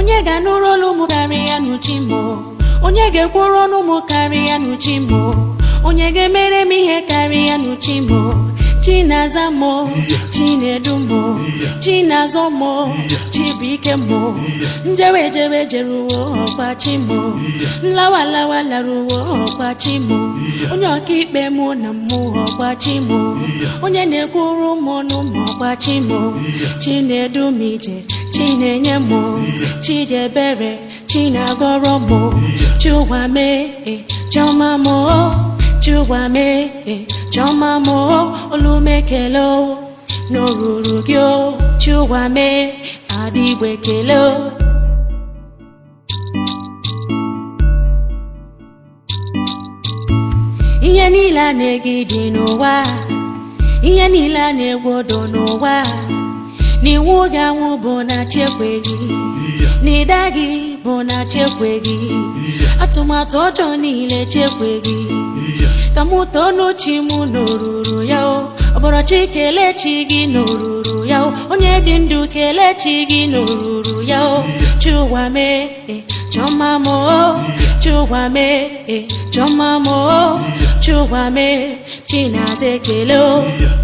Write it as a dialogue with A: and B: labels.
A: onye ga-anụrụ olu m karịa n'uchi m onye ga-ekwuru ọnụ m karịa n'uchi m onye ga-emere m ihe karịa n'uchi m chi na-aza m chi na-edu m chi na-azọ m chi bụ ike m njewe jewe jeruwo ọkwa chi m nlawa lawa laruwo ọkwa chi m onye ọkaikpe mụ na mmụ ọkwa chi m onye na-ekwuru m ọnụ m ọkwa chi m chi na-edu m ije chi na-enye m chi dị ebere chi na-agọrọ m chụwa mee chọma m chụwa mee chọma m olumekele n'oruru gị chụwa mee adịgbe kele ihe niile a na-egide n'ụwa ihe niile a na-egwodo n'ụwa n'iwu gị anwụ bụ na chekweghị n'ịda gị bụ na chekweghị atụmatụ ọjọọ niile chekweghị ka mụ too n'uchi m n'oruru ya o ọbọrọ chi kelee chi gị n'oruru ya o onye dị ndụ kelee chi gị n'oruru ya o chụwa mee chọma m o chụwa mee chọma m o chụwa mee chi na-aza ekele o